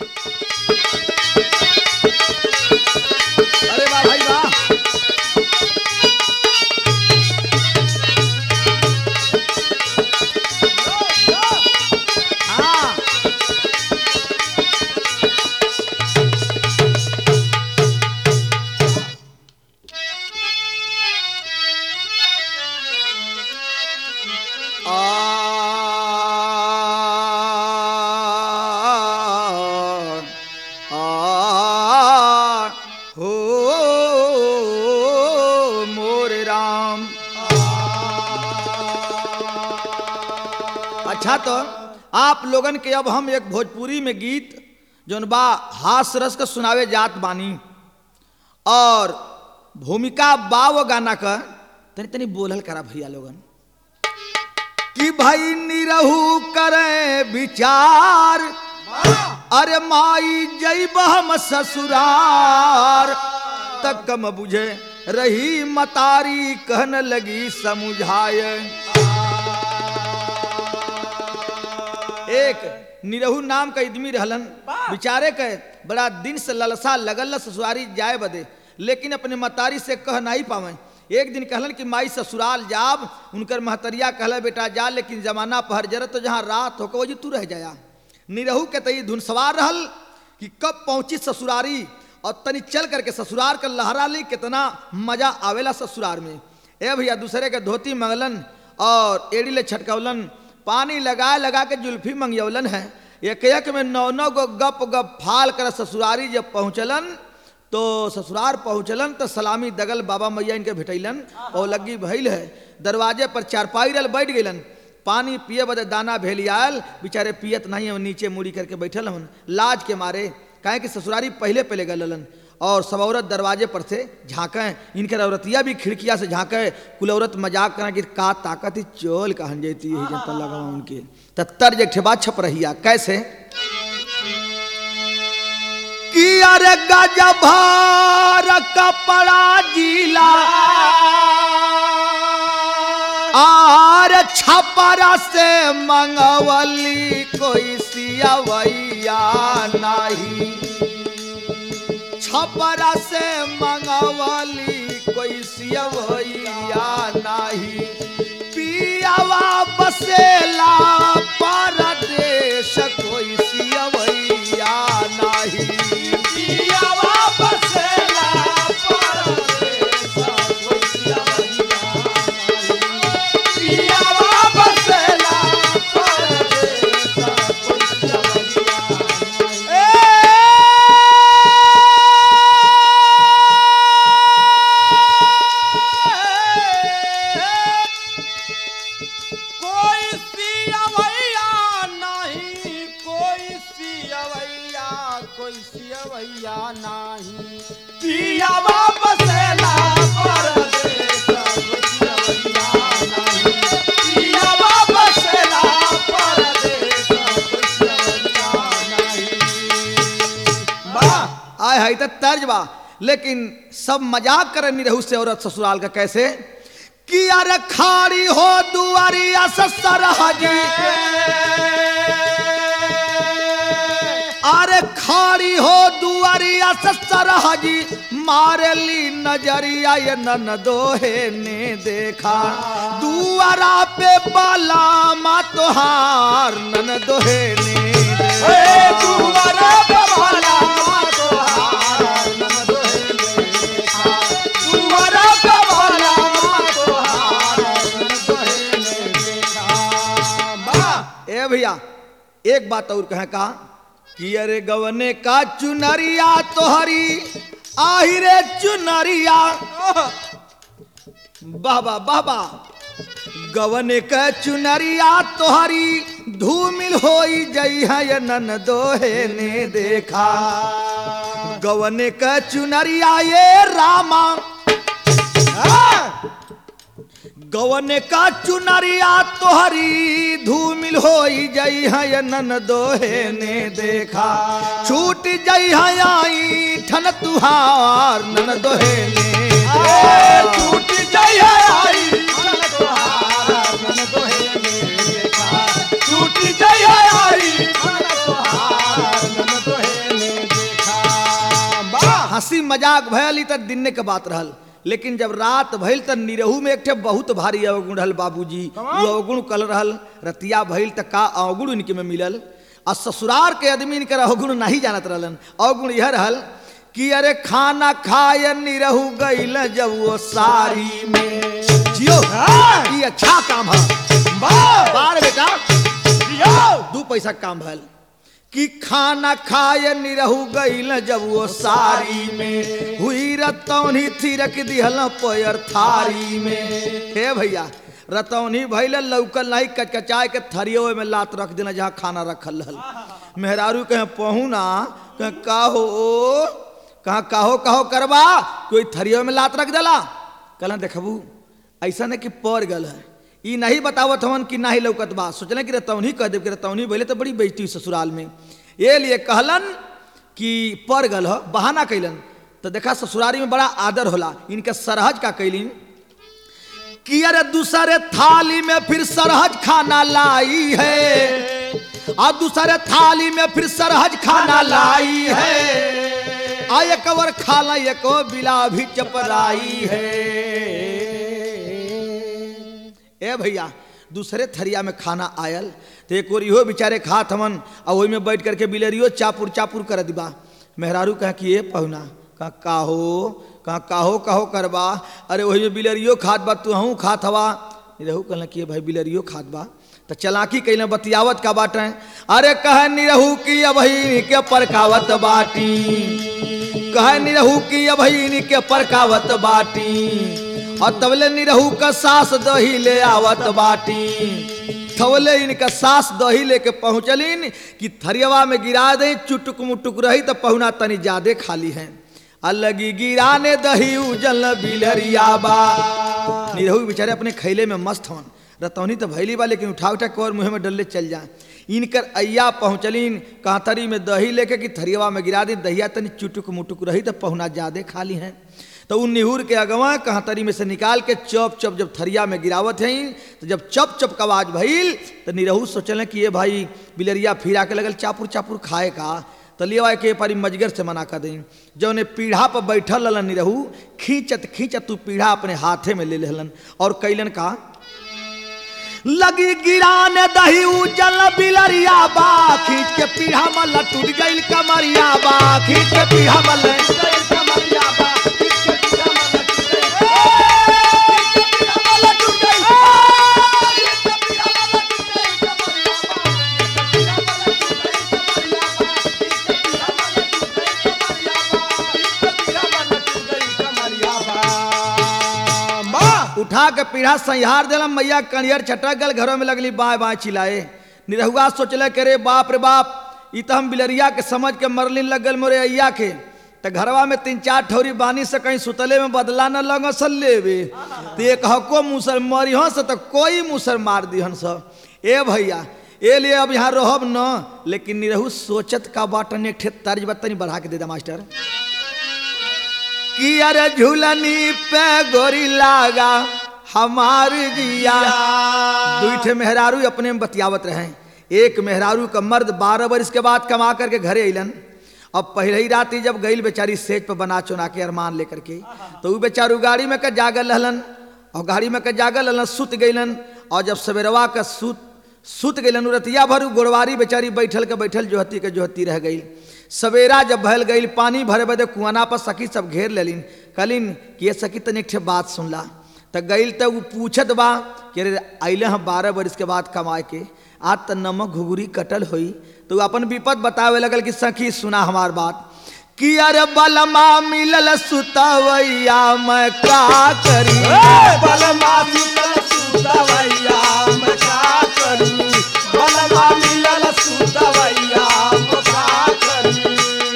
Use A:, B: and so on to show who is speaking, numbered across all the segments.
A: अरे वाह भाई वाह हाँ आ आ हो मोरे राम अच्छा तो आप लोगन के अब हम एक भोजपुरी में गीत जौन बा हास रस के सुनावे जात बानी और भूमिका बा वो गाना का तनी तनी बोलल करा भैया लोगन कि भाई निरहू करे विचार अरे माई जैब हम ससुरार तक कम बुझे रही मतारी कहन लगी समुझाए एक निरहू नाम का आदमी रहलन बिचारे के बड़ा दिन से ललसा लगल ससुरारी जाए बदे लेकिन अपने मतारी से कह नहीं पावे एक दिन कहलन कि माई ससुराल जाब उनकर महतरिया कहला बेटा जा लेकिन जमाना पहर जरत तो जहाँ रात होकर वही तू रह जाया निरहू के तई धुन सवार रहल कि कब पहुंची ससुरारी और तनी चल करके ससुरार का लहरा ली कितना मजा आवेला ससुरार में ए भैया दूसरे के धोती मंगलन और एड़ी ले छटकौलन पानी लगा लगा के जुल्फी मंगयौलन है एक एक में नौ नौ गो गप गप फाल कर ससुरारी जब पहुँचलन तो ससुरार पहुँचलन तो सलामी दगल बाबा मैया इनके भेटैलन और लगी भइल है दरवाजे पर चारपाई रल बैठ गइलन पानी पिए बदे दाना भेलियाल बेचारे पियत नहीं है नीचे मुड़ी करके बैठल हन लाज के मारे काहे कि ससुरारी पहले पहले गलन और सब औरत दरवाजे पर से झांकें इनके औरतिया भी खिड़किया से झांके कुल औरत मजाक करें कि का ताकत ही चोल कहन जैती है जनता लगा उनके तत्तर जे ठेबा छप रहिया कैसे कि अरे गजभार कपड़ा जिला आर छपरा से मंगवली कोई सियवैया नहीं छपरा से मंगवली कोई सियवैया नहीं पियावा बसेला परदेश कोई सियवैया नहीं पियावा बसेला परदेश कोई सियवैया पियावा बसेला परदेश कोई सियवैया
B: कोई सियवैया नहीं कोई सियवैया कोई सियवैया नहीं
A: पियावा बसेला परदेश कोई सियवैया नहीं पियावा बसेला परदेश कोई सियवैया नहीं बा आय हाय त तर्ज बा लेकिन सब मजाक करे नहीं रहू से औरत ससुराल का कैसे कि अरे खाड़ी हो दुआरिया ससुर हजी अरे खाड़ी हो दुआरिया ससुर हजी मारली नजरिया ये नन दोहे ने देखा दुआरा पे बाला मा तोहार नन दोहे ने दुआरा पे बाला मा तोहार नन दोहे ने देखा दुआरा पे बाला मा तोहार नन दोहे ने देखा बा ए भैया एक बात और कहे का कि अरे गवने का चुनरिया तोहरी आहिरे चुनरिया बाबा बाबा गवने का चुनरिया तोहरी धूमिल होई जई है ये नन दोहे ने देखा गवने का चुनरिया ये रामा गवन का चुनरिया तोहरी धूमिल होई जई है नन दोहे ने देखा छूट जई है आई ठन तुहार नन दोहे ने छूट जई है आई ठन तुहार नन दोहे ने देखा छूट जई है आई ठन तुहार नन दोहे मजाक भयल ई त दिने के बात रहल लेकिन जब रात भइल त निरहू में एक ठे बहुत भारी अवगुण रहल बाबूजी वो अवगुण कल रहल रतिया भइल त का अवगुण इनके में मिलल आ ससुरार के आदमी इनकर अवगुण नहीं जानत रहलन अवगुण यह रहल कि अरे खाना खाए निरहू गइल जब वो सारी में जियो ये अच्छा काम है बार बेटा दू पैसा काम भल कि खाना खाए निरहू गइल जब वो सारी में हुई रतौनी थिरक दिहल पैर थारी में हे भैया रतौनी भैल लौकल नहीं कचकचाए के थरियो में लात रख देना जहाँ खाना रखल रहल मेहरारू कहे पहुना कहे का हो कहाँ काहो काहो करबा कोई थरियो में लात रख देला कहला देखबू ऐसा नहीं कि पड़ गल है ई नहीं बतावत हवन कि नाही लौकत बा सोचले कि रतौनी कह देव कि रतौनी बोले तो बड़ी बेइज्जती हुई ससुराल में ये लिए कहलन कि पड़ गल हो बहाना कैलन तो देखा ससुरारी में बड़ा आदर होला इनका सरहज का कैलिन कि अरे दूसरे थाली में फिर सरहज खाना लाई है और दूसरे थाली में फिर सरहज खाना लाई है आ एक और खाला एक बिला भी चपराई है ए भैया दूसरे थरिया में खाना आयल तो एक और इहो बेचारे खात हमन और वही में बैठ करके बिलरियो चापुर चापुर कर दिबा मेहरारू कह कि ये पहुना कहा काहो कहा काहो काहो करबा अरे वही में बिलरियो खात बा तू हूँ खात हवा रहू कहल कि भाई बिलरियो खात बा तो चलाकी कैले बतियावत का बाटे अरे कह निरहू की अबही के परकावत बाटी कह निरहू की अबही के परकावत बाटी और तबले निरहू का सास दही ले आवत बाटी थवले इनका सास दही लेके पहुंचलिन कि थरियवा में गिरा दे चुटुक मुटुक रही तो पहुना तनी ज्यादा खाली है अलगी गिराने दही उजल बिलरिया बा निरहू बेचारे अपने खैले में मस्त हवन रतौनी तो भैली बा लेकिन उठा उठा के और मुँह में डल्ले चल जाए इनकर अय्या पहुँचलिन कांतरी में दही लेके कि थरियवा में गिरा दी दहिया तनी चुटुक मुटुक रही तो पहुना ज्यादा खाली है तो उन निहुर के अगवा कहातरी में से निकाल के चप चप जब थरिया में गिरावत हैं तो जब चप चप का आवाज भइल तो निरहू सोचल कि ये भाई बिलरिया फिरा के लगल चापुर चापुर खाए का तो लिया के पारी मजगर से मना कर दें जब ने पीढ़ा पर बैठल रहलन निरहू खींचत खींचत तू पीढ़ा अपने हाथे में ले लेहलन और कैलन का लगी गिराने दही उजल बिलरिया बा खींच के पीढ़ा मल टूट गइल कमरिया बा खींच के पीढ़ा मल टूट गइल कमरिया बा उठा के पीढ़ा संहार दिलम मैया कणियर छटक गल घरों में लगली बाय बाय चिल्लाए निरहुआ सोचले के रे बाप रे बाप ई तो हम बिलरिया के समझ के मरलिन लग गल मोरे अय्या के तो घरवा में तीन चार ठौरी बानी से कहीं सुतले में बदला न लग सल लेवे तो एक हको मुसर मरी हंस तो कोई मुसर मार दिहन सब ए भैया ए लिए अब यहाँ रहब न लेकिन निरहू सोचत का बाटन एक ठे तर्ज बतनी बढ़ा के दे दा मास्टर कि अरे झूलनी पे गोरी लागा हमार जिया दुईठे मेहरारू अपने में बतियावत रहे एक मेहरारू का मर्द बारह वर्ष के बाद कमा करके घरे अलन अब पहले ही रात ही जब गई बेचारी सेज पर बना चुना के अरमान लेकर के तो वो बेचारू गाड़ी में के जागल रहलन और गाड़ी में के जागल रहलन सुत गईलन और जब सवेरवा का सुत सुत गईलन रतिया भर गोड़वारी बेचारी बैठल के बैठल जोहती के जोहती रह गई सवेरा जब भल गई पानी भरे बदे कुआना पर सखी सब घेर लेलिन कहलिन कि ये सखी तनिक ठे बात सुनला तो गई तो वो पूछत बा कि अरे अले हैं बारह बरस के बाद कमाए के आज तो नमक घुघुरी कटल हुई तो वो अपन विपद बतावे लगल कि सखी सुना हमार बात कि अरे बलमा मिलल सुतवैया मैं का करी
B: बलमा मिलल सुतवैया मैं का करी बलमा मिलल सुतवैया मैं का करी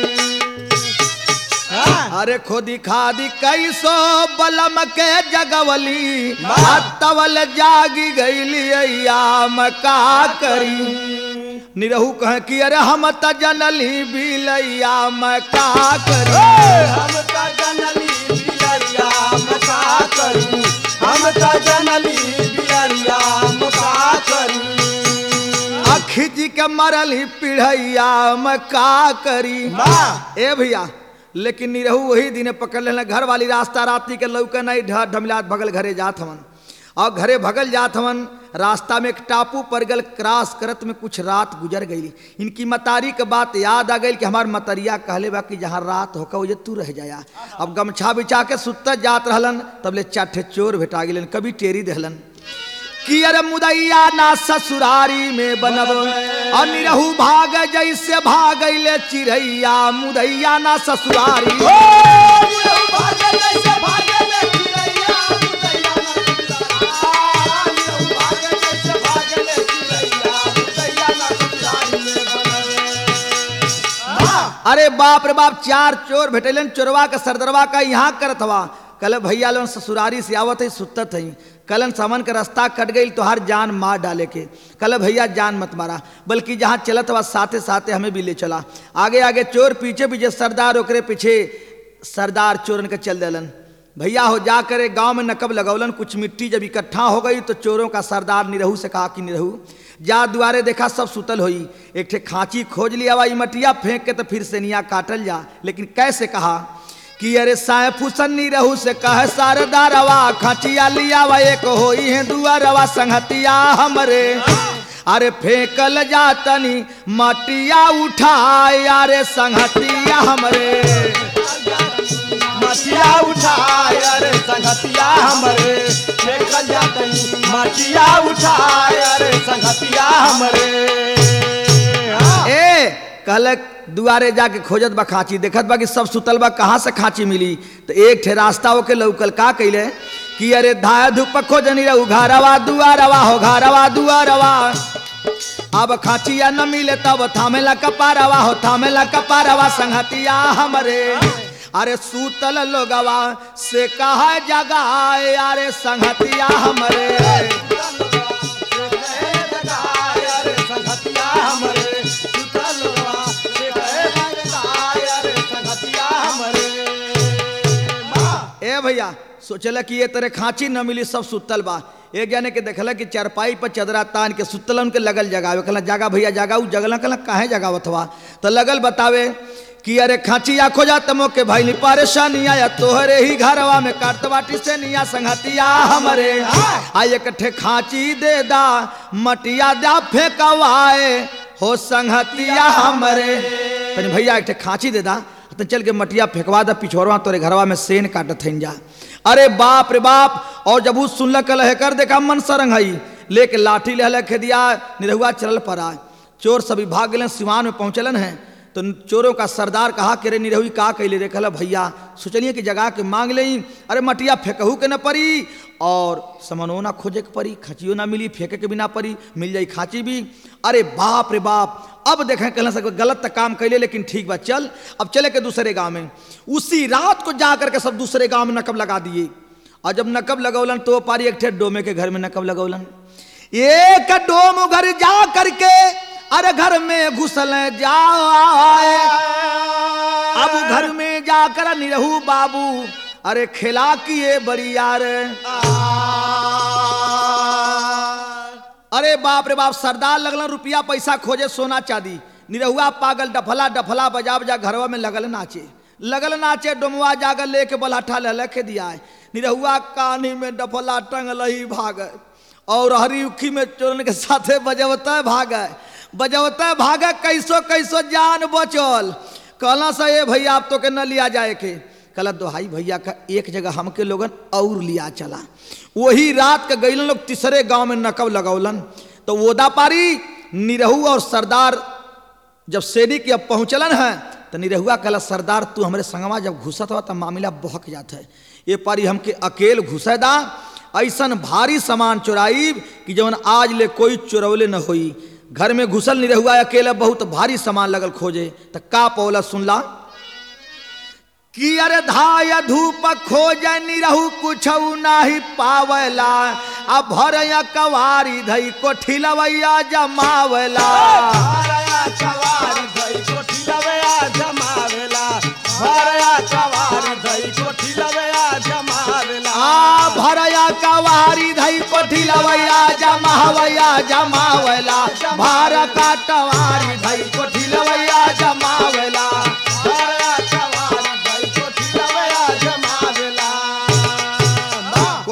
B: हाँ,
A: अरे खोदी खादी कैसो बलम के जगवली तवल जागी गईली अय्या मैं का करी निरहू कह कि अरे हम त जनली बिलैया मैं का करी
B: हम त जनली बिलरिया मैं का करी हम त जनली बिलरिया मैं का करी
A: अखी जी के मरल ही पिढ़ैया मैं का करी
B: माँ
A: ए भैया लेकिन निरहू वही दिन पकड़ लेना घर वाली रास्ता राती के लौके नहीं ढ ढमिलात भगल घरे जात हवन और घरे भगल जात हवन रास्ता में एक टापू पर गल क्रॉस करत में कुछ रात गुजर गई इनकी मतारी के बात याद आ गई कि हमार मतरिया कहले बा कि जहाँ रात होकर वो जे तू रह जाया अब गमछा बिछा के सुतत जात रहलन तब ले चाठे चोर भेटा गेलन कभी टेरी दहलन कि अरे मुदैया ना ससुरारी में बनब और निरहू भाग जैसे भागैले चिड़ैया मुदैया ना ससुरारी अरे बाप रे बाप चार चोर भेटलन चोरवा का सरदरवा का यहाँ करत हवा कल भैया लोन ससुरारी से आवत है सुतत है कलन समन का रास्ता कट गई तो हर जान मार डाले के कल भैया जान मत मारा बल्कि जहाँ चलत हवा साथे साथे हमें भी ले चला आगे आगे चोर पीछे पीछे सरदार ओकरे पीछे सरदार चोरन के चल देलन भैया हो जा करे गांव में नकब लगौलन कुछ मिट्टी जब इकट्ठा हो गई तो चोरों का सरदार निरहू से कहा कि निरहू जा दुआरे देखा सब सुतल होई एक ठे खांची खोज लिया वा मटिया फेंक के तो फिर से निया काटल जा लेकिन कैसे कहा कि अरे साय फुसन्नी रहू से कह सरदारवा खाचिया लिया वा एक होई है दुआरवा संगतिया हमरे अरे फेंकल जातनी मटिया उठाए अरे संगतिया हमरे
B: मटिया उठाए अरे संगतिया हमरे देखल जातनी मटिया उठाए अरे संगतिया हमरे हाँ।
A: ए कहल दुआरे जाके खोजत बा खांची देखत बा कि सब सुतल बा कहाँ से खांची मिली तो एक ठे रास्ता होके लौकल का कैले कि अरे धाया धूप खोजनी रहू घरवा दुआरवा हो घरवा दुआरवा अब खाचिया न मिले तब थामेला कपारवा हो थामेला कपारवा संगतिया हमरे अरे सूतल लोगवा से कहा जगाए अरे संगतिया हमरे ए भैया सोचल कि ये तरह खांची न मिली सब सुतल बा एक जाने के देखल कि चरपाई पर चदरा तान के सुतल उनके लगल जगावे कहला जागा भैया जागा उ जगल कहला काहे जगावत हुआ तो लगल बतावे कि अरे खांचिया खोजा तमो के भाई परेशानी आया तोहरे ही घरवा में काट बाटी से निया संगतिया हमरे आ एक ठे खांची दे दा मटिया दा फेंकवाए हो संगतिया हमरे तनी भैया एक ठे खांची दे दा तो चल के मटिया फेंकवा दा पिछोरवा तोरे घरवा में सेन काटत हइन जा अरे बाप रे बाप और जब उ सुनल कल है कर देखा मन सरंग हई लेके लाठी ले खेदिया निरहुआ चलल पड़ा चोर सभी भाग गए सिवान में पहुंचलन है तो चोरों का सरदार कहा कि रे निरहुई का कैले रे कहला भैया सोचलिए कि जगा के मांग ले अरे मटिया फेंकहू के न पड़ी और समनो ना खोजे के पड़ी खचियो ना मिली फेंके के भी ना पड़ी मिल जाई खाची भी अरे बाप रे बाप अब देखें कहना सक गलत तक काम कैले लेकिन ठीक बा चल अब चले के दूसरे गांव में उसी रात को जा करके सब दूसरे गांव में नकब लगा दिए और जब नकब लगौलन तो पारी एक ठे डोमे के घर में नकब लगौलन एक डोम घर जा करके अरे घर में घुसल जाए अब घर में जाकर निरहू बाबू अरे खिला किए बरियार अरे बाप रे बाप सरदार लगल रुपया पैसा खोजे सोना चांदी निरहुआ पागल डफला डफला बजा बजा घरवा में लगल नाचे लगल नाचे डोमवा जागर लेके बलाठा ले लेके दिया है निरहुआ कानी में डफला टंगल ही भाग और हरी उखी में चोरन के साथे बजवता भागे बजवता भागे कैसो कैसो जान बचल कहला से ये भैया आप तो के न लिया जाए के कहला दोहाई भैया का एक जगह हमके लोगन और लिया चला वही रात के गईलन लोग तीसरे गांव में नकब लगौलन तो वोदा पारी निरहू और सरदार जब सेरी के अब पहुंचलन है तो निरहुआ कहला सरदार तू हमारे संगवा जब घुसत हुआ तब मामला बहक जात है ये पारी हमके अकेल घुसे दा ऐसन भारी सामान चुराई कि जवन आज ले कोई चुरौले न होई घर में घुसल नहीं रहुआ अकेले बहुत भारी सामान लगल खोजे तो का पौला सुनला कि अरे धाय धूप खोज निरहु कुछ नाही पावला आ भर कवारी धई कोठी लवैया जमावला
B: भरया चवारी धई कोठी लवया जमावेला भरया चवारी धई कोठी लवया जमावेला
A: आ भरया कवारी धई कोठी लवैया जमावैया जमावला भार काटवारी धई कोठी लवैया जमावला
B: भरया चवारी धई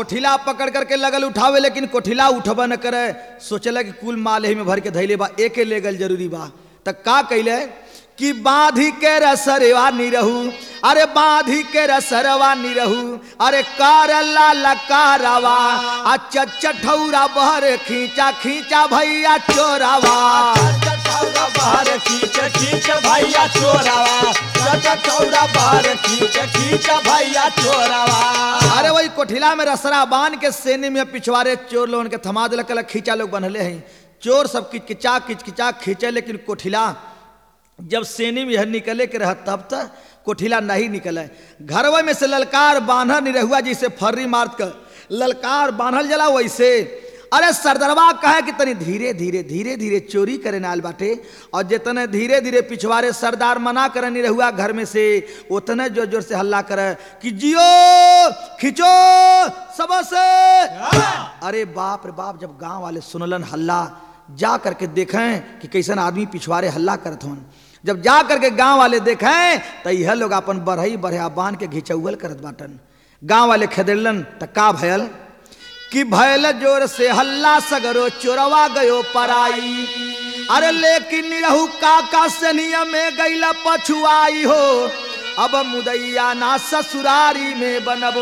A: कोठिला पकड़ करके लगल उठावे लेकिन कोठिला उठबा न करे सोचला कि कुल माल एही में भर के धैले बा एके ले गल जरूरी बा त का कैले कि बांधी के रसरवा निरहू अरे बांधी के रसरवा निरहू अरे कारला लकारवा आ चठौरा बहर खींचा खींचा भैया चोरावा
B: चौरा बाहर खींच खींच भैया चोरावा चौरा बाहर खींच खींच भैया चोरावा
A: अरे वही कोठिला में रसरा बांध के सेने में पिछवारे चोर लोगन के थमा दिलक कहलक, खींचा लोग बनले हैं चोर सब किचकिचा किचकिचा खींचे लेकिन कोठिला जब सेने में यह निकले के रह तब तक कोठिला नहीं निकले घरवा में से ललकार बांधल नहीं रहुआ जिसे फर्री मार कर ललकार बांधल जला वैसे अरे सरदरवा कहे कि तनी धीरे धीरे धीरे धीरे चोरी करे नाल बाटे और जितने धीरे धीरे पिछवारे सरदार मना करे नहीं रहुआ घर में से उतने जोर जोर से हल्ला करे कि जियो खींचो सब से अरे बाप रे बाप जब गांव वाले सुनलन हल्ला जा करके देखें कि कैसन आदमी पिछवारे हल्ला करत हन जब जा करके गांव वाले देखें तो यह लोग अपन बढ़ई बढ़िया बांध के घिचौल करत बाटन गांव वाले खेदेलन त का भयल कि भयल जोर से हल्ला सगरो चोरवा गयो पराई अरे लेकिन निरहु काका सनिया में गईला पछुआई हो अब मुदैया ना ससुरारी में बनब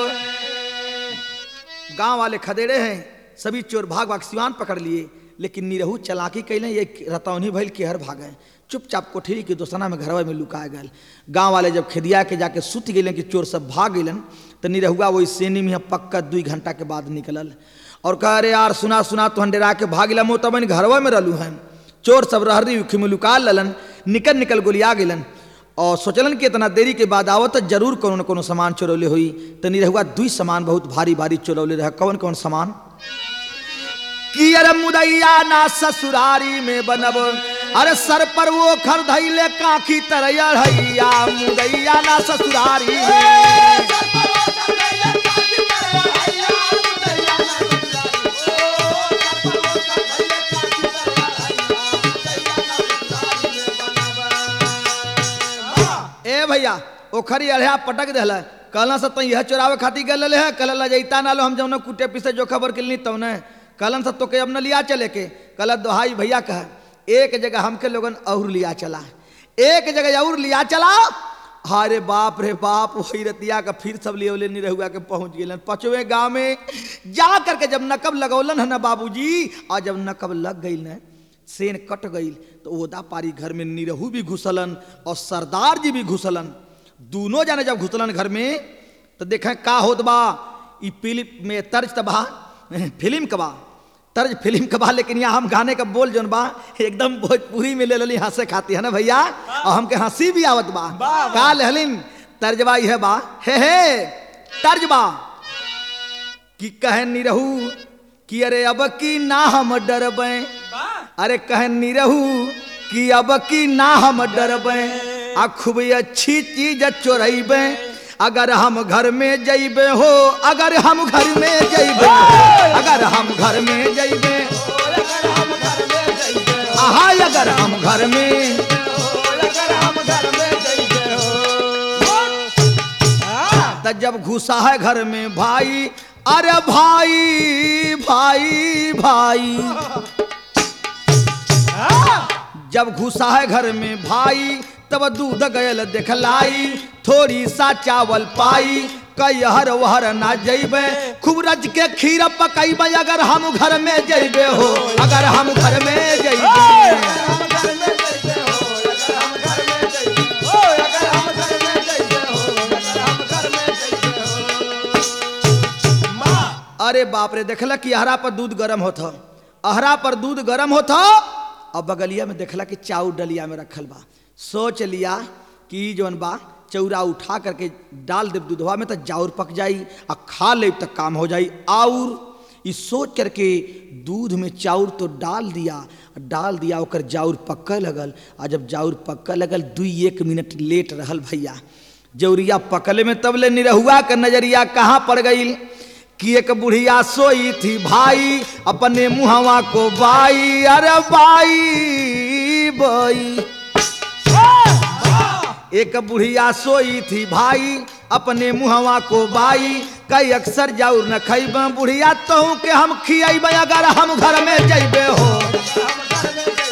A: गांव वाले खदेड़े हैं सभी चोर भाग भाग सिवान पकड़ लिए लेकिन निरहू चलाकी कैले ये रतौनी भइल केहर भागे चुपचाप कोठरी के दोसना में घरवा में लुका गए गांव वाले जब खेदिया के जाके सुत गए कि चोर सब भाग गए तो निरहुआ वही सेनी में पक्का दू घंटा के बाद निकलल और कह अरे यार सुना सुना तो डेरा के भागिला मो तब घरवा में रहलू हैं चोर सब रहरी उखी में लुका ललन निकल निकल गोलिया गेलन और सोचलन कि इतना देरी के बाद आवत त जरूर कोनो न कोनो सामान चोरौले हुई तो निरहुआ दुई सामान बहुत भारी भारी चोरौले रहे कौन कौन सामान कि अरे मुदैया ना ससुरारी में बनब अरे सर पर वो खर धैले काखी तरैया हैया मुदैया ना ससुरारी में ए भैया ओखरी अढ़िया पटक दिल कहला से तो यह चोरावे खातिर गल है कल लजैता ना लो हम जौन कुटे पीसे जो खबर किलनी तौने कहलन से तो के अब न लिया चले के कल दोहाई भैया कह एक जगह हमके लोगन और लिया चला एक जगह और लिया चला अरे बाप रे बाप वही रतिया का फिर सब लिए ले नहीं रहुआ के पहुंच गए पचवे गांव में जा करके जब नकब लगौलन है ना बाबूजी और जब नकब लग गई न सेन कट गई तो ओदा पारी घर में निरहू भी घुसलन और सरदार जी भी घुसलन दोनों जाने जब घुसलन घर में तो देखें का होत बा ई फिल्म में तर्ज तबा फिल्म का बा तर्ज फिल्म का बा लेकिन यहाँ हम गाने का बोल जोन बा एकदम भोजपुरी में ले लली हंसे खाती है ना भैया और हमके हंसी भी आवत बा का लहलिन तर्जबा यह बा हे हे तर्जबा कि कहे निरहू कि अरे अब की ना हम डरबे अरे कहे निरहू कि अब की ना हम डरबे आ खूब अच्छी चीज चोरैबे अगर हम घर में जइबे हो अगर हम घर में जइबे अगर हम घर में जइबे आहा अगर हम घर में त जब घुसा है घर में भाई अरे भाई भाई भाई जब घुसा है घर में भाई तब दूध गयल देखलाई थोड़ी सा चावल पाई कई हर वहर ना जइबे खूब रज के खीर पकैबे अगर हम घर में जइबे हो अगर हम घर में जइबे अरे बाप रे देखला कि अहरा पर दूध गरम होता अहरा पर दूध गरम होता और बगलिया में देखला कि चाउ डलिया में रखल बा सोच लिया कि ई जौन बा चौरा उठा करके डाल देव दूधवा में तो जाउर पक जाई आ खा ले तक काम हो जाई और ई सोच करके दूध में चाउर तो डाल दिया डाल दिया ओकर जाउर पक्के लगल आ जब जाउर पक्के लगल दुई एक मिनट लेट रहल भैया जौरिया पकले में तब ले निरहुआ का नजरिया कहाँ पड़ गई कि एक बुढ़िया सोई थी भाई अपने मुहवा को बाई अरे बाई बाई एक बुढ़िया सोई थी भाई अपने मुहवा को बाई कई अक्सर जाऊर न खैब बुढ़िया तो के हम खियाब अगर हम घर में जैबे हो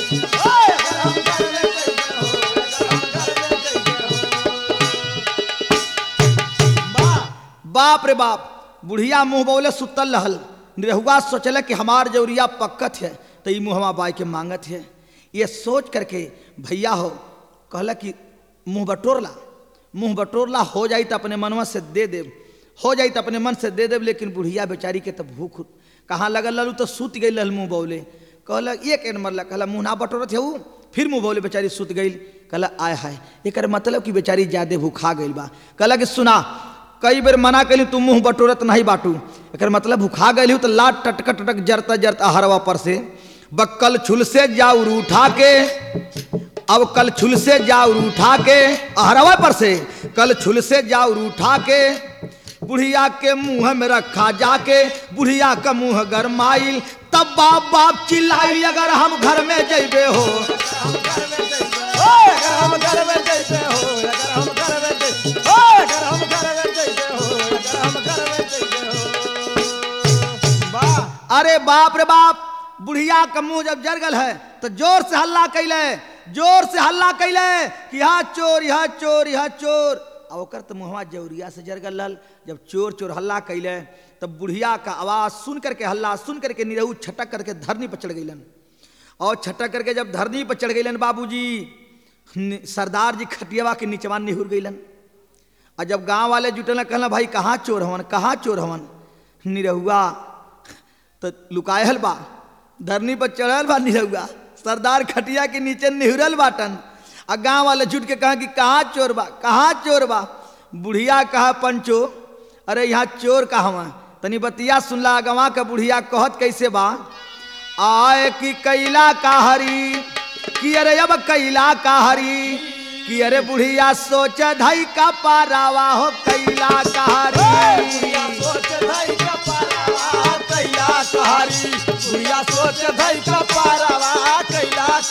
A: बाप रे बाप बुढ़िया मुंह बोले सुतल रहल निरहुआ सोचल कि हमार जौरिया पक्कत है तो ई मुहवा बाई के मांगत है ये सोच करके भैया हो कहला कि मुंह बटोरला मुंह बटोरला हो जाई तो अपने मनवा से दे देब हो जाई तो अपने मन से दे देब लेकिन बुढ़िया बेचारी के तो भूख कहाँ लगल ललू तो सूत गई लल मुंह बोले कहला एक एन मरला कहला मुंह ना बटोरत है ऊ फिर मुंह बोले बेचारी सुत गई कहला आय हाय एकर मतलब कि बेचारी ज्यादा भूखा गई बा कहला कि सुना कई बेर मना कैली तुम मुंह बटोरत नहीं बाटू एकर मतलब भूखा गई तो लाट टटक टटक जरता जरता हरवा पर से बक्कल छुल से जाऊर उठा के अब कल छुल से जाऊर उठा के अहरवा पर से कल छुल से जाऊर उठा के बुढ़िया के मुंह में रखा जाके बुढ़िया का मुंह गरमाइल तब बाप बाप चिल्लाई अगर हम घर में जैबे हो
B: अगर हम घर में जैसे हो अगर हम घर में जैसे हो अगर हम घर में जैसे हो अगर हम घर में जैसे हो वाह
A: अरे बाप रे बाप बुढ़िया का मुंह जब जरगल है तो जोर से हल्ला कैले जोर से हल्ला कैले कि यहाँ चोर यहाँ चोर यहाँ चोर आ ओकर तो मुहवा जौरिया से जरगल रहल जब चोर चोर हल्ला कैले तब बुढ़िया का आवाज सुन करके हल्ला सुन करके निरहू छटक करके धरनी पर चढ़ गईलन और छटक करके जब धरनी पर चढ़ गईलन बाबूजी नि- सरदार जी खटियावा के नीचवा निहुर गईलन और जब गांव वाले जुटल कहला भाई कहाँ चोर हवन कहाँ चोर हवन निरहुआ तो लुकायल बा धरनी पर चढ़ल बा निरहुआ सरदार खटिया के नीचे निहुरल बाटन आ गांव वाले जुट के कहा कि कहाँ चोर बा कहाँ चोर बा बुढ़िया कहा पंचो अरे यहाँ चोर कहवा तनी बतिया सुनला गवा का बुढ़िया कहत कैसे बा आए कि कैला का हरी कि अरे अब कैला का हरी कि अरे बुढ़िया सोच धई का पारावा हो कैला का हरी
B: बुढ़िया सोच धई का पारावा कैला कहारी बुढ़िया सोच धई का पारावा कैला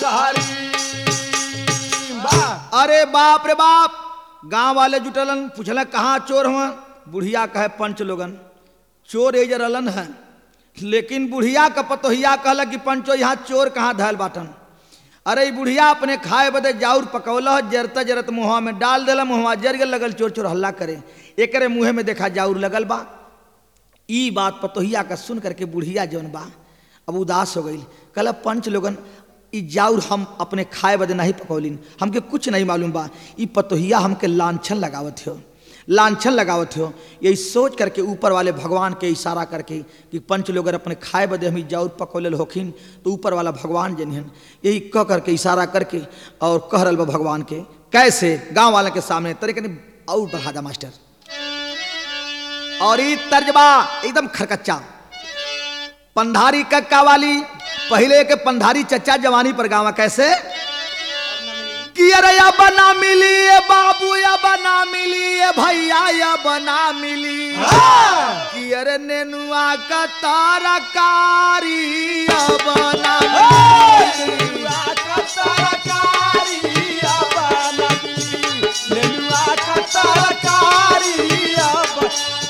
B: कहारी वाह
A: अरे बाप रे बाप गांव वाले जुटलन पूछल कहाँ चोर हुआ बुढ़िया कहे पंच लोगन चोर एज रलन है लेकिन बुढ़िया का पतोहिया कहल कि पंचो यहाँ चोर कहाँ धैल बाटन अरे ई बुढ़िया अपने खाए बदे जाउर पकौल जरता जरत मुँहवा में डाल दिला मुँहवा जर गल लगल चोर चोर हल्ला करे एकरे मुँहे में देखा जाउर लगल बा ई बात पतोहिया का सुन करके बुढ़िया जौन बा अब उदास हो गई कल पंच लोगन ई जाउर हम अपने खाए बदे नहीं पकौलिन हमके कुछ नहीं मालूम बा ई पतोहिया हमके लांछन लगावत हो लांछन लगावत हो यही सोच करके ऊपर वाले भगवान के इशारा करके कि पंच लोग अगर अपने खाए बदे हम ई जाउर पकौले होखिन तो ऊपर वाला भगवान जनिहन यही कह करके इशारा करके और कह रहा बा भगवान के कैसे गांव वाले के सामने तरीके ने और बढ़ा दा मास्टर और ई तर्जबा एकदम खरकच्चा पंधारी कक्का वाली पहले के पंधारी चच्चा जवानी पर गावा कैसे कि अरे या बना मिली ये बाबू या बना मिली ये भैया या बना मिली कि अरे नेनुआ का तारकारी या बना मिली।
B: नेनुआ का तरकारी अब नकली नेनुआ का तरकारी अब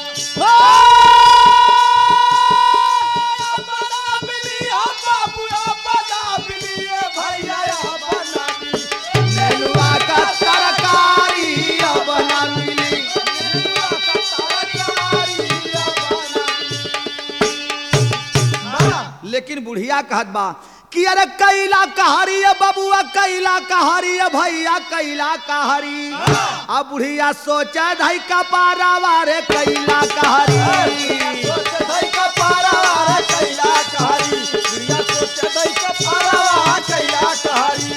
B: अब ना मिली हम बाबू अब ना मिली ए भैया अब ना मिली
A: नेनुआ का तरकारी या बना मिली
B: नेनुआ का तरकारी अब ना मिली
A: लेकिन बुढ़िया कहत बा कि अरे कैला कहारी है बबुआ कैला कहारी है भैया कैला कहारी अब बुढ़िया सोचा धई का पारावा रे कैला कहारी
B: सोच धई का पारावा कैला कहारी दुनिया सोच धई का पारावा कैला कहारी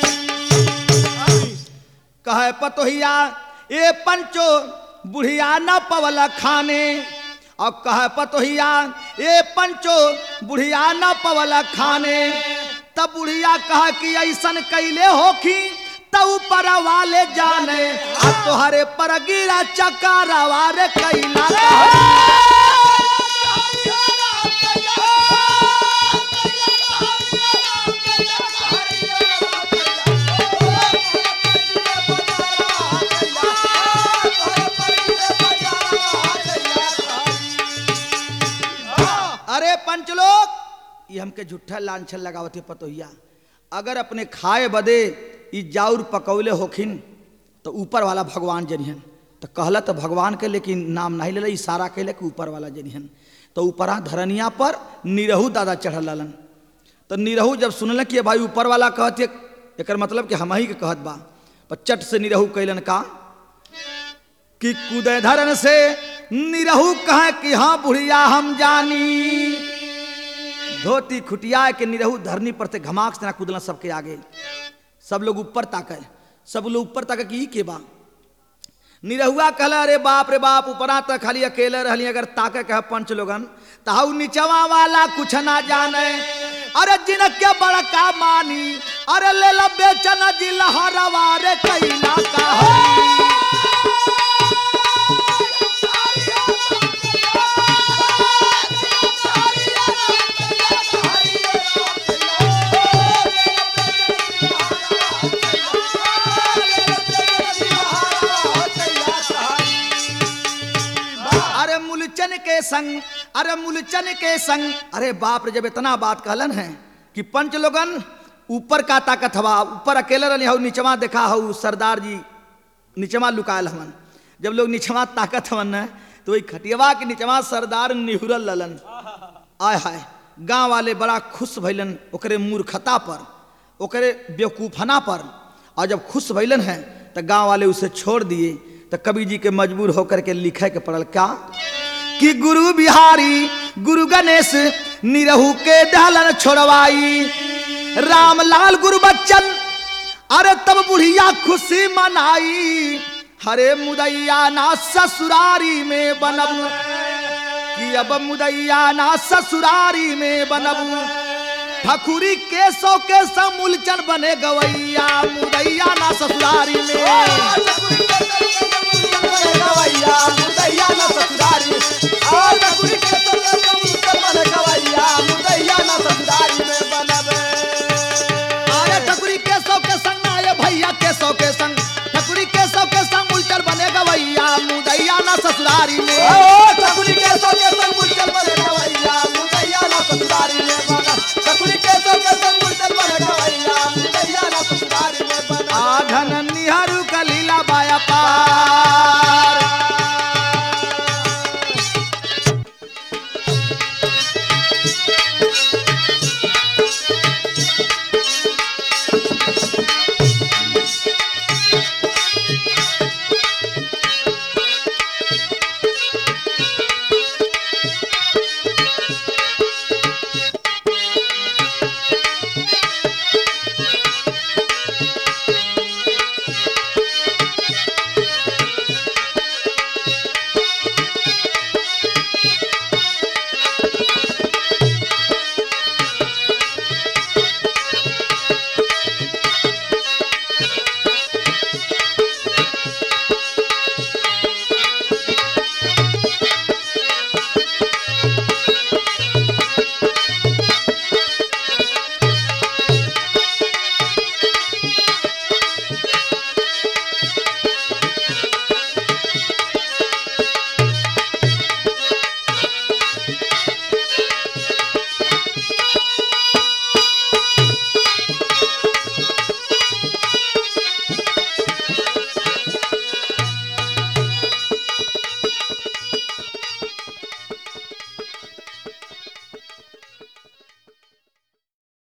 A: कहे पतोहिया ए पंचो बुढ़िया न पवल खाने और कहे पतोहिया ए पंचो बुढ़िया न पवल खाने तब बुढ़िया कहा कि ऐसन कैले होखी तब पर वाले जाने आ तोहरे पर गिरा चकारावा रे कैला कहारी। ये हमके झूठा लांछन लगावते पतोहिया अगर अपने खाए बदे ई जाउर पकौले होखिन तो ऊपर वाला भगवान जनिहन तो कहला तो भगवान के लेकिन नाम नहीं ले इशारा कैले कि ऊपर वाला जनिहन तो ऊपरा धरनिया पर निरहू दादा चढ़ल ललन तो निरहू जब सुनल कि भाई ऊपर वाला कहते एक मतलब कि हम ही के कहत बा पर चट से निरहू कैलन का कि कुदय धरन से निरहू कहे कि हाँ बुढ़िया हम जानी धोती खुटिया के निरहू धरनी पर से घमाक से ना कूदला सबके आगे सब लोग ऊपर ताके सब लोग ऊपर ताके कि ई के बा निरहुआ कहला अरे बाप रे बाप ऊपरा तक खाली अकेले रहली अगर ताके कह पंच लोगन ताऊ नीचवा वाला कुछ ना जाने अरे जिनके बड़का मानी अरे ले ला बेचन जिला हरवा रे कैला का हरी। अरे मुलचन के संग अरे मुलचन के संग अरे बाप रे जब इतना बात कहलन है कि पंच लोगन ऊपर का ताकत हवा ऊपर अकेले रहनी हऊ नीचवा देखा हऊ सरदार जी नीचवा लुकायल हवन जब लोग नीचवा ताकत हवन न तो वही खटियवा के नीचवा सरदार निहुरल ललन आय हाय गांव वाले बड़ा खुश भैलन ओकरे मूर्खता पर ओकरे बेवकूफना पर और जब खुश भैलन है तो गांव वाले उसे छोड़ दिए तो कवि जी के मजबूर होकर के लिखे के पड़ल क्या कि गुरु बिहारी गुरु गणेश निरहू के दहलन छोड़वाई रामलाल गुरु बच्चन अरे तब बुढ़िया खुशी मनाई हरे मुदैया ना ससुरारी में बनब कि अब मुदैया ना ससुरारी में बनब ठकुरी के सौ के समूलचन बने गवैया मुदैया ना ससुरारी में